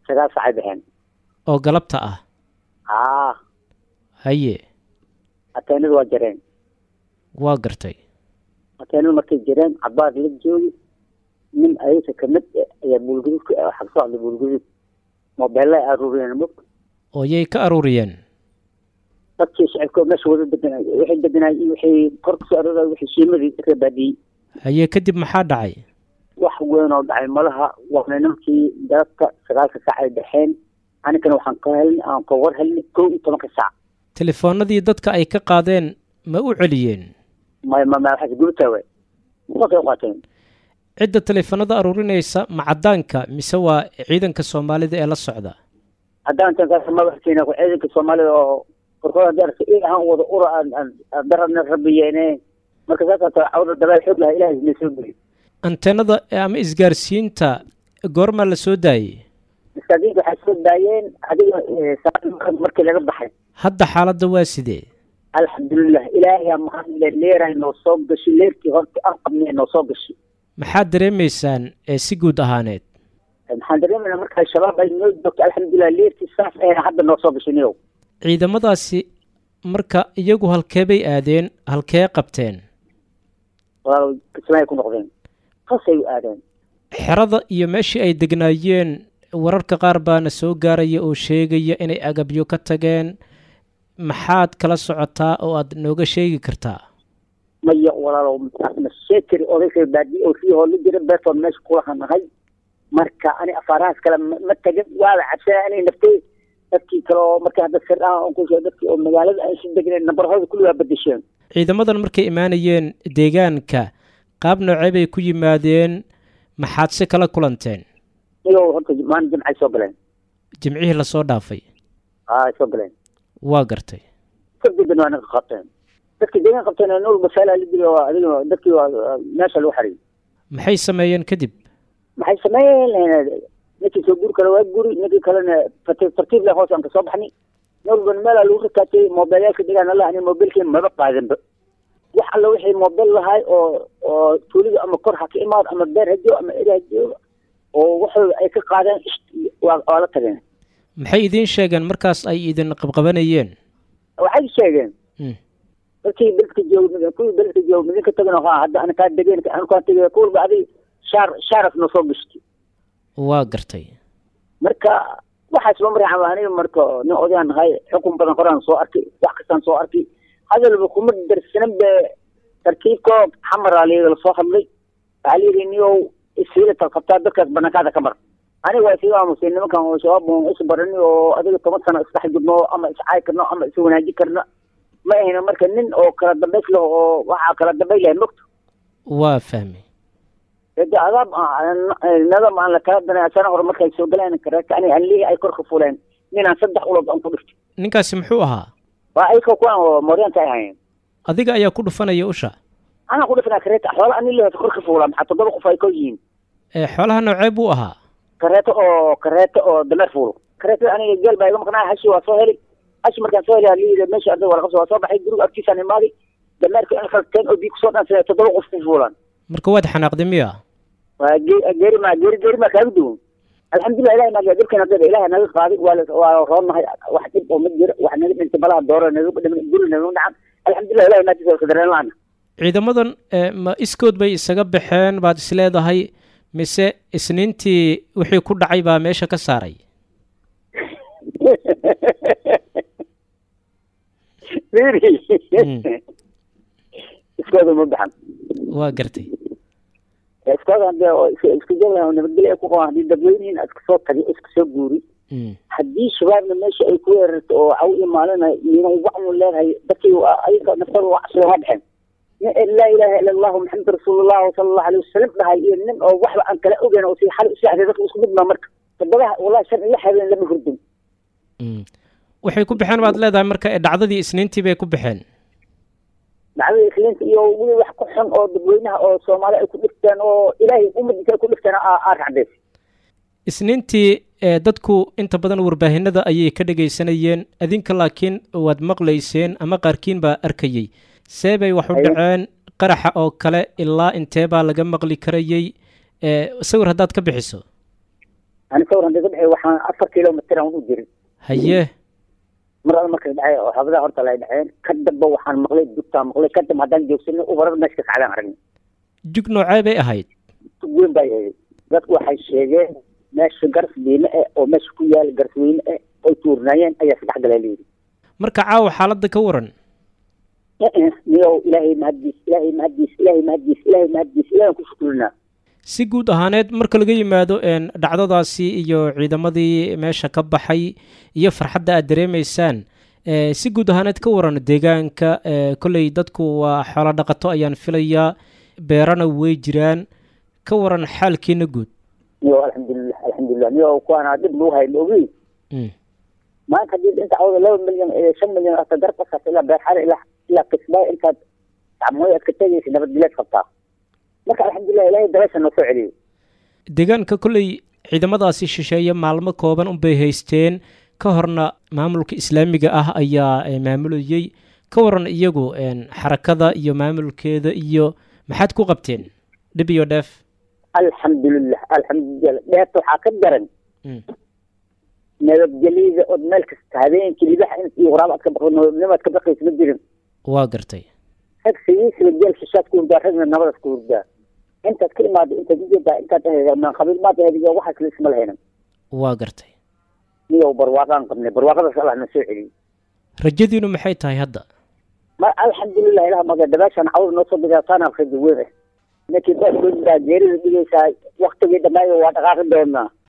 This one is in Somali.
sagaal saacay baxeen oo galabta ah haa haye ateenadu waa jareen waa gartay ateenadu markay jareen cabaar la joogi nin ayaga kamid eh ayaa buulgududka waxaa kasoo hadlay buulgudud mobeella aruuriyeen mug oo yay ka aruuriyeen dadkii shacabka meesha wada deganay wixii deganay iyo wixii kor kasoo arooraya wixii shiimadii ka baadiyey haye kadib maxaa dhacay wax weyn oo dhacay malaha waana nimankii dalabka sagaalka saac ay dhexeen anigana waxaan ka helnay aan ka war helnay kow iyo tobanka saac telefoonadii dadka ay ka qaadeen ma u celiyeen ma ma ma waxaas gubtaa waay markay qaateen cidda telefoonada aruurinaysa ma caddaanka mise waa ciidanka soomaalida ee la socda haddaan tankaas madaxkeena ku ciidanka soomaalida oo korkood haddii arka il ahaan wada ura aan aan aan darabna rabiyeene marka saasaan taa cawda dabaal xoog lahaa ilaahay na soo geliy anteenada ama isgaarsiinta goormaa la soo daayey maskaadiinta waxay soo daayeen adiga salaad markii laga baxay hadda xaaladda waa sidee alxamdulilah ilaahay aa mahadle leeray noo soo gashay leerkii horta aan qabnay noo soo gashay maxaad dareemaysaan ee si guud ahaaneed maxaan dareemaynaa marka shabaab ay noo joogto alxamdulilah leerkii saas ayna hadda noo soo gashay niyow ciidamadaasi marka iyagu halkee bay aadeen halkee qabteen walaalow kismaay ku noqdeen qasay u aadeen xerada iyo meeshii ay degnaayeen wararka qaar baana soo gaaraya oo sheegaya inay agabyo ka tageen maxaad kala socotaa oo aad nooga sheegi kartaa maya walaalow ma sheekari odayga baadi oo sii hooli jira beertood meesha kulaha nahay marka ani afaarahaas kale ma ma tagin waaba cabsanaa inay naftay dadkii kale oo marka hadda sir ah on ku sheeg dadkii oo magaalada ay si degneen nambarhooda kulli waa bedesheen ciidamadan markay imaanayeen deegaanka qaab noocee bay ku yimaadeen maxaad si kala kulanteen iyagoo horta maalin jimcay soo galeen jimcihii lasoo dhaafay aa ay soo galeen waa gartay kadibna waa naga qabteen dadkii deegaan qabteen nool basaala la dili waa adiga dadkii waa meesha lagu xariyay maxay sameeyeen kadib maxay sameeyeen ninkii soo guri kale waa guri ninkii kalena tartiib tartiib leh hoos aan kasoo baxnay noolban meelaa lagu rakaatay moobeelyaalka degaan allah ani moobeelkii maba qaadanba wax alla wixii moobeel lahay oo oo tuulida ama kor ha ka imaado ama beer ha joogo ama eri ha joogo oo waxooda ay ka qaadeen waa waa la tageen maxay idiin sheegeen markaas ay idin qabqabanayeen waxay sheegeen Mm. dadkii beledka jooga kuwii beledka jooga midinka tagana ha hadda ana kaa degeen anu kaa tegay kuwalba adig shaar shaaraf na soo gashtay waa gartay marka waxaas loo maryaxaba aniga marka nin odayaan nahay xukun badan horaan soo arkay wax kastaan soo arkay hadalba kuma darsanan be tarkiibko xamaraa liiga lasoo hadlay waxaa layidhi niyow isiilata qabtaa dadkaas banankaada ka mar aniga waa isiga aamusay nimankan oo shabaab on is barani oo adiga toban sano isdhex jirno ama iscaay karno ama is wanaaji karno ma ahayna marka nin oo kala dambays leh oo waxaa kala dambay lahay mogto waa fahmay de adaab nadam aan la kala danay sana hore markay soo galeen kareeka ani anlihii ay kor ka fuleen ninaan saddex ulood aan ku dhiftay ninkaasi muxuu ahaa waa ayka kuwaan oo mooryaanta ay hayeen adiga ayaa ku dhufanaya usha anaa ku dhifanaa kareeta xoola ani lihi kor ka fuulaa maxaa toddoba qof ay kor yihiin ee xoolaha noocee buu ahaa kareeto oo kareeto oo dameer fuulo kareetada aniga geel baa iga maqnaa hashi waa soo helay hashi markaan soo helay liida meesha arday waa laqabso waa soo baxay guriga agtiisaan imaaday dameerka in khalteen oo biig kusoo dhansay toddoba qof ku fuulaan marka waad xanaaqday miya waa ge- geeri ma geeri geeri maa kaaga duwan alxamdulilah ilahay naga dhibkan hadda ilahay naga qaaday waa la- waa roonnahay wax dhib oo ma jiro wax naga dhintay malaha dooro naga dhiman guri naga dhacan alxamdulilah ilahay naagtiisa waa kadareen laana ciidamadan ee, ma iskood bay isaga baxeen baad isleedahay mise isniintii wixii ku dhacay baa meesha ka saaray fiiri Mm. iskooda ma baxan waa gartay iskooda hadee oo is- isku jooglaha oo nabadgelyo ay ku qabaan haddii dadweynihiin iska soo tagay iska soo guuri Mm. haddii shabaabna meesha ay ku weerarto oo caw imaalina inay wacmu leedahay dadkii waa- ayaga naftooda waa casriga ma baxeen nin laa ilaaha ila allahu maxamed rasuulullah sala allahu alayhi wasalam dhahay iyo nin oo waxba aan kala ogeyn oo si xal usaaxday dadka isku mid baa marka toddobaha wallahi shan iyo habeen lama hurdin Mm. waxay ku baxeen baad leedahay marka ee dhacdadii isniintii bay ku baxeen dhacdada isliinta iyo weli wax ku xun oo dadweynaha oo soomaali ay ku dhigteen oo ilaahay ummadiisa ay ku dhigteen aa aa racdays isniintii ee dadku inta badan warbaahinada ayay ka dhagaysanayeen adinka laakiin waad maqlayseen ama qaarkiin baa arkayey see bay wax u Haye. dhaceen qaraxa oo kale ilaa intee baa laga maqli karayey ee sawir haddaad ka bixiso ani sawir hadii ka dhexey waxaan afar kilomitr aan u jirin haye mar alla markay dhacay oo xaafadaha horta lay dhaceen ka damba waxaan maqlay dugtaan maqlay ka damba haddaan joogsanay ubarada meesha ka kacdaan aragnay jug noocee bay ahayd tug weyn bay ahayd dadku waxay sheegeen meesha garas diime eh oo meesha ku yaala garas weyne eh oy tuurnaayeen ayaa saddex galaa layidhi marka caawa xaaladda ka waran niyow ilaahay mahaddiis ilaahay mahaddiis ilaahay mahaddiis ilaahay mahaddiis ilahay ku shukrinaa si guud ahaaneed marka laga yimaado dhacdadaasi iyo ciidamadii meesha ka baxay iyo farxadda aad dareemaysaan si guud ahaaneed ka waran deegaanka kolley dadku waa xoolo dhaqato ayaan filayaa beerana way jiraan ka waran xaalkiina guud niyow alxamdulilah alxamdulilah niyow kuwaana dib lagu hay ma ogi maanta haddii inta cawda laba milyan shan milyan hata garbasaas ilaa beerxale ilaa ilaa kismaayo intaad gacmooy aad ka tegaysa nabadgeleed qabtaa marka alxamdulilah ilahay dabeesha noo soo celiyo deegaanka kolley ciidamadaasi shisheeye maalmo kooban unbay haysteen ka horna maamulka islaamiga ah ayaa maamulayey ka waran iyagu xarakada iyo maamulkeeda iyo maxaad ku qabteen dhib iyo dheef alxamdulilah alxamdulilah dheefta waxaa ka daran nabadgelyada ood meel kasta habeenkii libaxa iyo waraab aad ka baqnimaad ka baqaysa ma jirin waa gartay rag sigiisiba geel shishaad ku hurdaa ragna nabadaas ku hurdaa intaad ka imaado intaad ujeedaa intaad qabiil maad ahayd iyo waxaas laisma lahaynan waa gartay niyow barwaaqaan qabnay barwaaqadaas allah na soo celiyey rajadiinu maxay tahay hadda ma alxamdulilah ilaah maga dabaashaan cawda noo soo digaasaana rajo weyn ah ninkii beerkoodaa geerida dhigaysaa waktigii dhamaayo waa dhaqaaqi doonaa